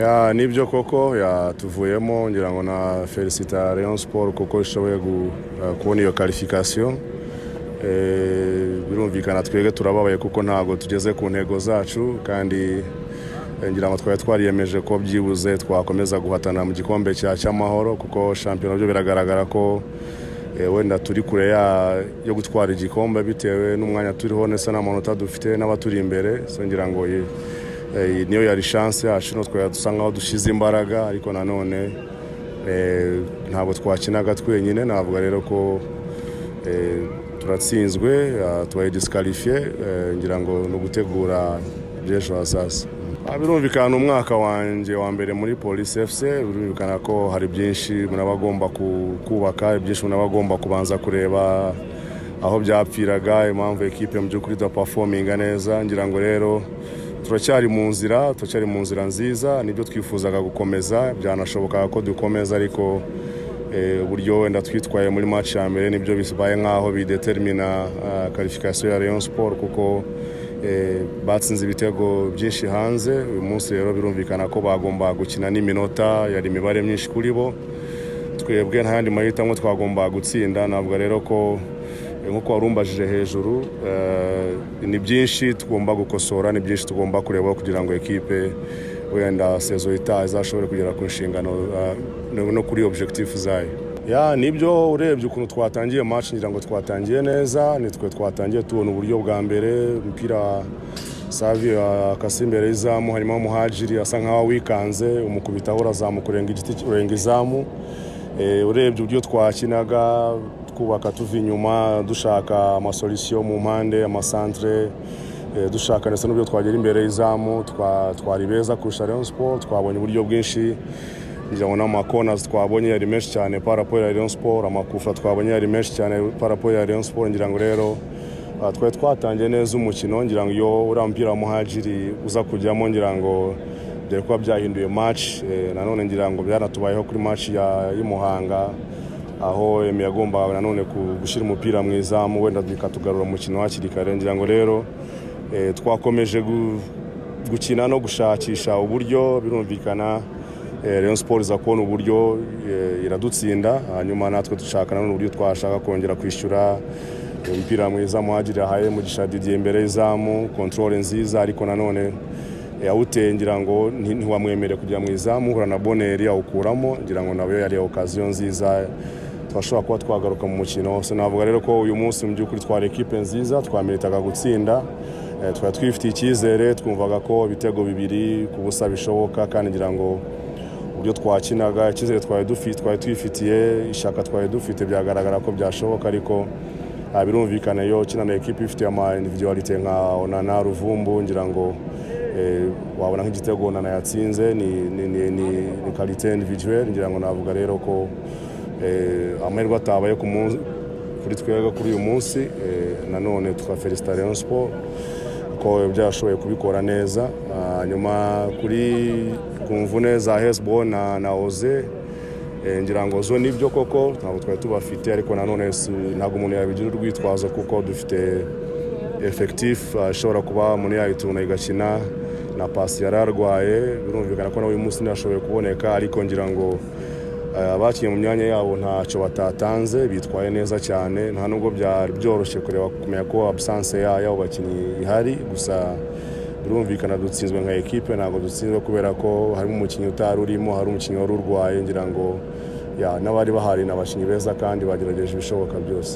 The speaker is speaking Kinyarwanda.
ya nibyo koko ya tuvuyemo ngira ngo na felicita Rayon Sport kuko ishoboye gu- eh, kubona iyo qualification Eh, birumvikana twebwe turababaye kuko ntabwo tugeze ku ntego zacu kandi eh, ngira ngo twari twariyemeje ko byibuze twakomeza guhatana mu gikombe cya cy'amahoro kuko shampiyona byo biragaragara ko eh, wenda turi kure ya- yo gutwara igikombe bitewe n'umwanya turiho ndetse n'amanota dufite n'abaturi imbere so ngira ngo ye- eh, niyo yari chance yacu no twari dusa nkaho dushyize imbaraga ariko nanone eh, ntabwo twakinaga twenyine navuga rero ko eh, turatsinzwe eh, tubaye disikarifiye ngira ngo ni ugutegura by'ejo hazaza Ah, birumvikana umwaka wanjye wa mbere muri polisi fc birumvikana ko hari byinshi munaba agomba ku- kubaka byinshi munaba agomba kubanza kureba aho byapfiraga impamvu ekipe mu by'ukuri idapafominga neza ngira ngo rero turacyari mu nzira turacyari mu nzira nziza nibyo twifuzaga gukomeza byanashobokaga ko dukomeza ariko eh, uburyo wenda twitwaye muri match ya mbere nibyo bibaye nk'aho bidetermina qualification ya Rayon Sport kuko eh, batsinze ibitego byinshi hanze uyu munsi rero birumvikana ko bagomba gukina n'iminota yari imibare myinshi kuri bo twebwe nta yandi mahitamo twagomba gutsinda navuga rero ko eh, nk'uko warumbajije hejuru eh, ni byinshi tugomba gukosora ni byinshi tugomba kureba kugira ngo ekipe wenda sezo itaha izashobore kugera ku nshingano eh, no- no kuri objectif zayo ya nibyo urebye ukuntu twatangiye match ngira ngo twatangiye neza nitwe twatangiye tubona uburyo bwa mbere umupira Savio akasi imbere y'izamu hanyuma muhajiri asa nkaho wikanze umukubitaho urazamuka urenga igiti urenga izamu Eh, urebye uburyo twakinaga twubaka tuva inyuma dushaka amasolisiyo mu mpande amasantere eh, dushaka ndetse n'uburyo twagera imbere y'izamu twa- twari beza kurusha Rayon Sport twabonye uburyo bwinshi ngira ngo n'amakonazi twabonye yari menshi cyane parapo ya Rayon Sport amakufa twabonye yari menshi cyane parapo ya Rayon Sport ngira ngo rero Aha, twari twatangiye neza umukino ngira ngo iyo uriya mupira wa muhajiri uza kujyamo ngira ngo dore kuba byahinduye match eh, nanone ngira ngo byanatubayeho kuri match ya y'Imuhanga aho Emi yagombaga nanone ku- gushyira umupira mu izamu wenda bikatugarura umukino hakiri kare ngira ngo rero eh, twakomeje gu- gukina no gushakisha uburyo birumvikana Eh, Rayon Sport iza kubona uburyo eh, iradutsinda hanyuma natwe dushaka nanone uburyo twashaka kongera kwishyura umupira mwiza muhagiri yahaye mugisha Didier imbere y'izamu controle nziza ariko nanone eh, awuteye ngira ngo nti- ntiwamwemereye kujya mu izamu uhura na boneri awukuramo ngira ngo nawe yari okaziyo nziza twashobora kuba twagaruka mu mukino so navuga rero ko uyu munsi mu by'ukuri twari ekipe nziza twamiritaga gutsinda Eh, twari twifitiye icyizere twumvaga ko ibitego bibiri ku busa bishoboka kandi ngira ngo uburyo twakinaga icyizere twari dufi- twari twifitiye ishyaka twari dufite byagaragara ko byashoboka ariko ah, birumvikana iyo ukina na ekipi ifite ama individualite nka onana ruvumbu ngira ngo eh, wabona nk'igitego onana yatsinze ni ni ni ni- ni qualité individuelle ngira ngo navuga rero ko eh, amahirwe atabaye ku munsi kuri twebwe kuri uyu munsi eh, nanone tukafelicita Rayon Sport ko byashoboye kubikora neza Ah, nyuma kuri ku mvune za hesbo na na oze eh, ngira ngo zo nibyo koko ntabwo twari tubafite ariko nanone si- ntabwo umuntu yabigira urwitwazo kuko dufite efekitifu ashobora kuba umuntu yayituna igakina na pasi yari arwaye birumvikana ko nawe uyu munsi ntiyashoboye kuboneka ariko ngira ngo eh, abakinnye mu myanya yabo ntacyo batatanze bitwaye neza cyane nta nubwo byari byoroshye kureba kumenya ko absence ya- y'abo bakinnyi ihari gusa birumvikana dutsinzwe nka ekipe ntabwo dutsinzwe kubera ko harimo umukinnyi utari urimo hari umukinnyi wari urwaye ngira ngo ya n'abari bahari ni abakinnyi beza kandi bagerageje ibishoboka byose